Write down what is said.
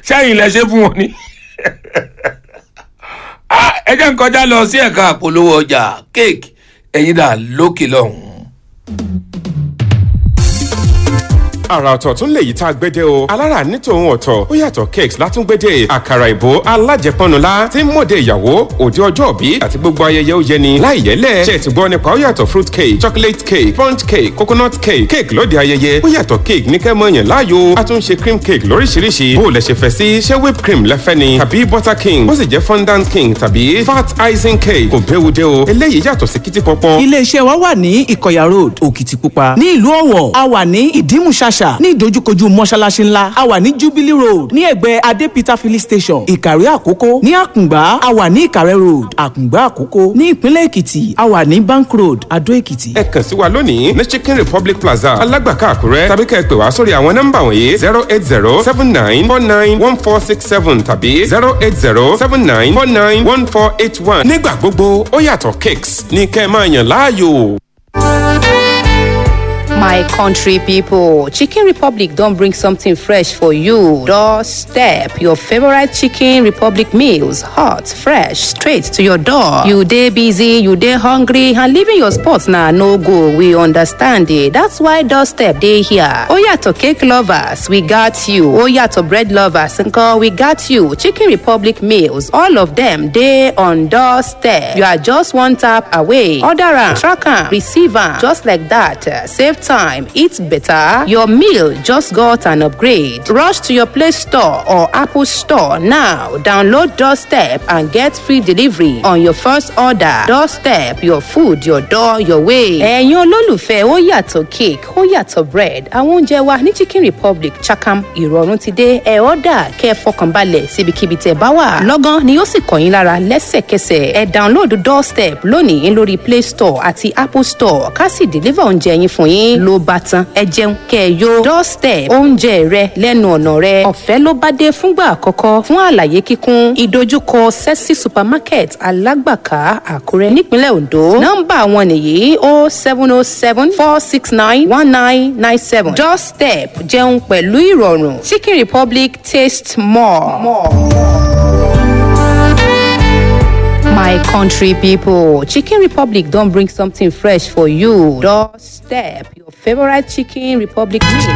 sẹ́yìn lẹ ṣe fún wọn ni. Ah, ẹ jẹ́ n kọjá lọ sí ẹ̀ka àpolówó ọjà kéèkì ẹ̀yin dà lókè lọ́hùn-ún. àrà ọ̀tọ̀ tún lè yí tá a gbédè o alára ní tòun ọ̀tọ̀ ó yàtọ̀ cakes látúngbédè àkàrà ìbò alájẹpọnula tí ń mòde ìyàwó òde ọjọ́ òbí àti gbogbo ayẹyẹ ó yẹni láì yẹlẹ̀ ṣe ti gbọ́ nípa ó yàtọ̀ fruit cake chocolate cake sponge cake coconut cake cake lóde ayẹyẹ ó yàtọ̀ cake ní kẹ́mọ́ yẹn láàyò a tún ṣe cream cake lóríṣiríṣi bó o lẹ ṣe fẹ́ sí ṣé whipped cream lẹ́fẹ́ ni tàbí butter king bó sì jẹ́ fondant king tàbí fat icing cake kò béwu dé o eléyìí yàtọ̀ sí kìtì pọ́pọ́ iléeṣẹ́ wa wà ní ìkọ̀yà road òkìtìpupa ní ìlú ọ̀wọ̀ a wà ní ìdímùṣàṣà ní ìdojúkojú mọ́ṣáláṣí ńlá a wà ní jubilee road ní ẹ̀gbẹ́ adépítà filling station ìkàrẹ́ àkókò ní àkùngbá a wà ní ìkàrẹ́ road àkùngbá àkókò ní ìpínlẹ̀ èkìtì a wà ní bank road adó èkìtì. ẹ kàn sí wa lónìí ní chicken republic plaza alágbàká àkúrẹ́ tàbí kẹ́ ẹ pè wá sórí àwọn nọ́mbà wọ̀nyí zero eight zero seven nine four nine one four six seven tàbí zero eight zero seven nine four nine one four eight one. nígbà gbogbo ó yàtọ̀ cakes ní kẹ́ ẹ máa yàn láàyò. My country people, Chicken Republic don't bring something fresh for you. Doorstep your favorite Chicken Republic meals, hot, fresh, straight to your door. You day busy, you day hungry, and leaving your spot now no go. We understand it. That's why Doorstep day here. Oh yeah, to cake lovers, we got you. Oh yeah, to bread lovers, uncle, we got you. Chicken Republic meals, all of them day on Doorstep. You are just one tap away. Order am, track am, receive am, just like that. Uh, Save time, eat better. Your meal just got an upgrade. Rush to your Play Store or Apple Store now. Download Doorstep and get free delivery on your first order. Doorstep, your food, your door, your way. ẹ̀yin olólùfẹ́ ó yàtọ̀ cake ó yàtọ̀ bread àwọn oúnjẹ wa ní Chicken Republic Chakam ìrọ̀rùn ti dé ẹ̀ ọ́dà kẹ́ ẹ fọkànbalẹ̀ síbikíbi tẹ̀ bá wà. lọ́gán ni ó sì kàn yín lára lẹ́sẹ̀kẹsẹ̀ ẹ download Doorstep lónìí lórí Play Store àti Apple Store ká sì deliver oúnjẹ yín fún yín ló bá tán ẹ jẹun kẹ́ ẹ yó Doorstep oúnjẹ rẹ lẹ́nu ọ̀nà rẹ ọ̀fẹ́ ló bá dé fúngbà àkọ́kọ́ fún àlàyé kíkún ìdojúkọ Sexy Supermarket alágbàká Àkúrẹ́ nípínlẹ̀ Ondo nọ́mbà wọn nìyí o seven o seven four six nine one nine nine seven Doorstep jẹun pẹ̀lú ìrọ̀rùn Chicken Republic taste more. more. My country people, Chicken Republic don't bring something fresh for you. Doorstep, your favorite Chicken Republic meal.